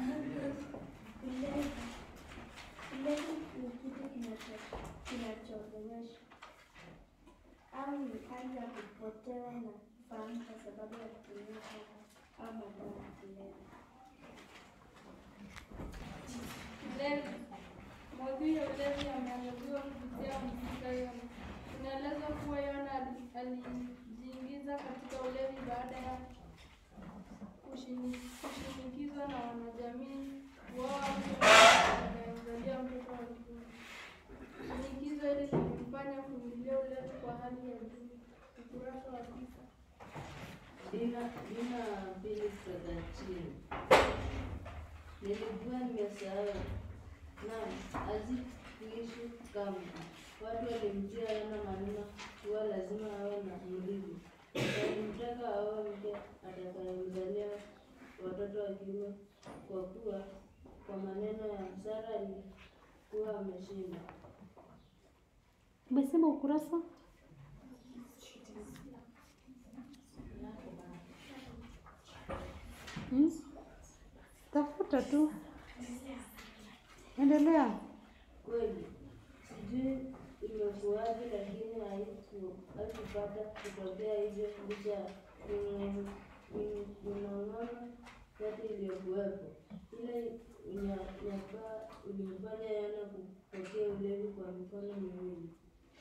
Ulevi. Ulevi ni kitu kinacho- kinachowezesha au ni hali ya kupotewa na fahamu kwa sababu ya kutumia pombe au madawa ya kulevya. Ulevi. Maudhui ya ulevi yameangaziwa kupitia mhusika Yona. Inaelezwa kuwa Yona ali- alijiingiza katika ulevi baada ya kushini- kushinikizwa na wanajamii kuoa mke anayemzalia mtoto wa kiume. Shinikizo hili lilimfanya kuingilia ulevi kwa hali ya juu. Ukurasa wa tisa. Dina Dina mbili kutoka chini. Nilikuwa nimesahau. Naam, hazikuishi kamwe. Watu walimtia Yona maneno kuwa lazima awe na mrithi. Walimtaka awe mke atakayemzalia watoto wa kiume, kwa kuwa kwa maneno ya Sara alikuwa ameshinda. Umesema ukurasa? Hmm? Tafuta tu. Endelea. Kweli sijui imekuwaje, lakini haiku- haikupata kutokea hivyo licha ya ming'o- ming- minong'ono yote iliyokuwepo. Ile unyanyapaa ulimfanya Yona kupokea ulevi kwa mikono miwili.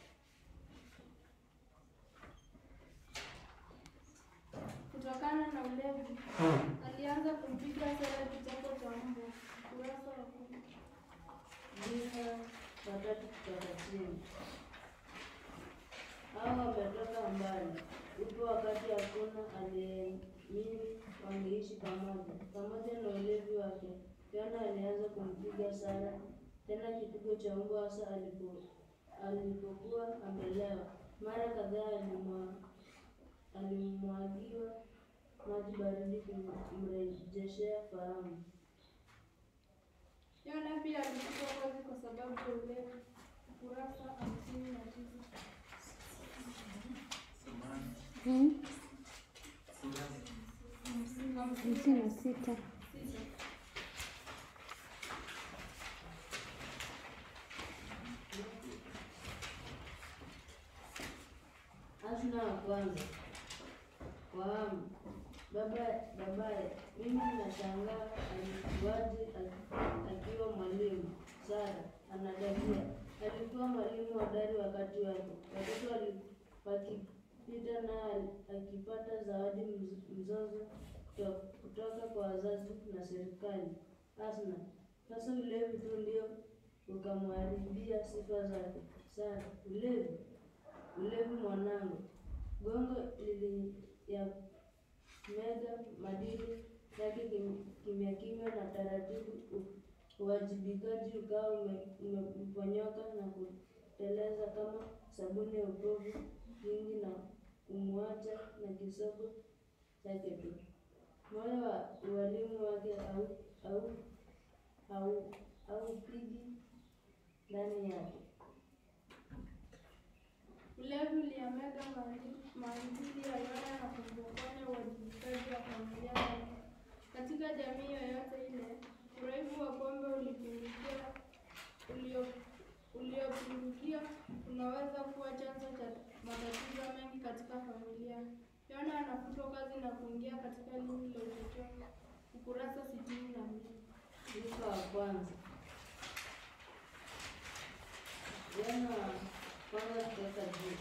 Kutokana na ulevi, alianza kumpiga Sara kichapo cha mbwa. Ukurasa wa kumi. Dina watatu kutoka chini. Hao wametoka mbali. Upo wakati hakuna aliyeamini wangeishi pamoja. Pamoja na ulevi wake, Yona alianza kumpiga Sara tena kipigo cha mbwa hasa alipo alipokuwa amelewa. Mara kadhaa alimwa- alimwagiwa maji baridi kumrejeshea fahamu. Yona pia alifutwa kazi kwa sababu ya ulevi. Ukurasa hamsini na tisa. Hmm? Hamsini Hamsini na sita. sita. Hasna wa kwanza. Fahamu. Baba babaye, mimi nashangaa alikuwaje aki- akiwa mwalimu. Sara anadadua. Alikuwa mwalimu hodari wakati wake. Watoto wali- wakipita naye akipata zawadi mz- mzozo kuto- kutoka kwa wazazi na serikali. Hasna, sasa ulevi tu ndio ukamharibia sifa zake. Sara, ulevi ulevi mwanangu, gongo lili ya mega madili yake kim- kimya kimya na taratibu, u- uwajibikaji ukawa ume- umemponyoka na kuteleza kama sabuni ya upovu mwingi na kumwacha na kisogo chake tu. Moyo wa ualimu wake au au au haupigi ndani yake. Ulevi uliamega maadili maadili ya Yona na kumpokonya uwajibikaji wa familia yake. Katika jamii yoyote ile, uraibu wa pombe ulipindukia ulio uliopindukia unaweza kuwa chanzo cha matatizo mengi katika familia. Yona anafutwa kazi na kuingia katika lindi la utotoni. Ukurasa sitini na mbili. Luka wa kwanza. Yohana wa kwanza kutoka juu.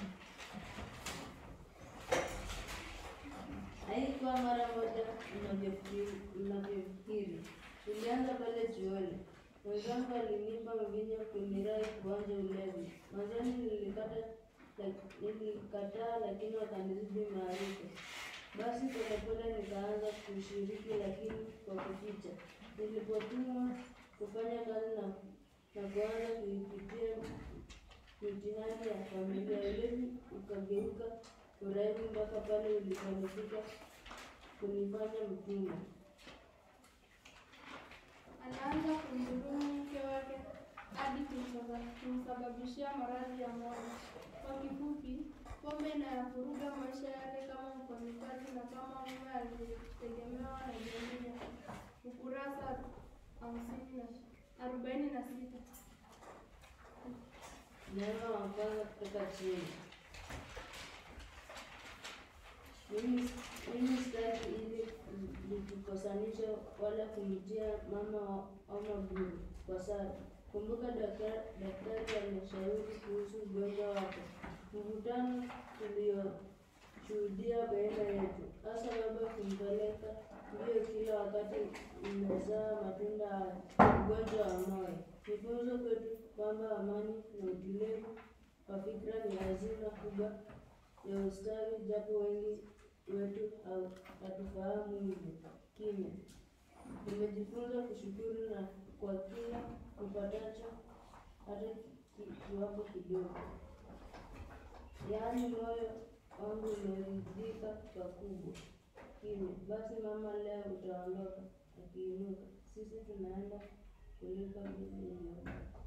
Haikuwa mara moja unavyofikiri- unavyofikiri. Ilianza pale chuoni. Mwenzangu alinipa mvinyo kunirai kuonja ulevi. Mwanzoni nilikata lak- nilikataa, lakini wakanizidi maarifa. Basi polepole nikaanza kushiriki, lakini kwa kuficha. Nilipotumwa kufanya kazi na, na kuanza kuipitia mitihani ya familia, ulevi ukageuka uraibu mpaka pale uliponifika kunifanya mtumwa. Anaanza kumdhulumu mke wake hadi kumsaba- kumsababishia maradhi ya moyo. Kwa kifupi, pombe inayavuruga maisha yake kama mfanyikazi na kama mume aliyetegemewa na jamii yake. Ukurasa hamsini na arobaini na sita. Neno wa kwanza kutoka chini. Mimi mimi sitaki ili nikukosanisha wala kumtia mama wa- ama buru kwa sara. Kumbuka daktari daktari ameshauri kuhusu ugonjwa wako. Mvutano tulioshuhudia baina yetu, hasa baba kumpeleka mbio kila wakati umezaa matunda haya, ugonjwa wa moyo. Ni funzo kwetu kwamba amani na utulivu wa fikra ni hazina kubwa ya ustawi, japo wengi wetu hau- hatufahamu hivyo. Kimya, nimejifunza kushukuru na kwa kila upatacho, hata ki- kiwapo kidogo. Yaani moyo wangu umeridhika pakubwa. Kimya, basi mama, leo utaondoka. Akiinuka, sisi tunaenda kulipa bili hiyo.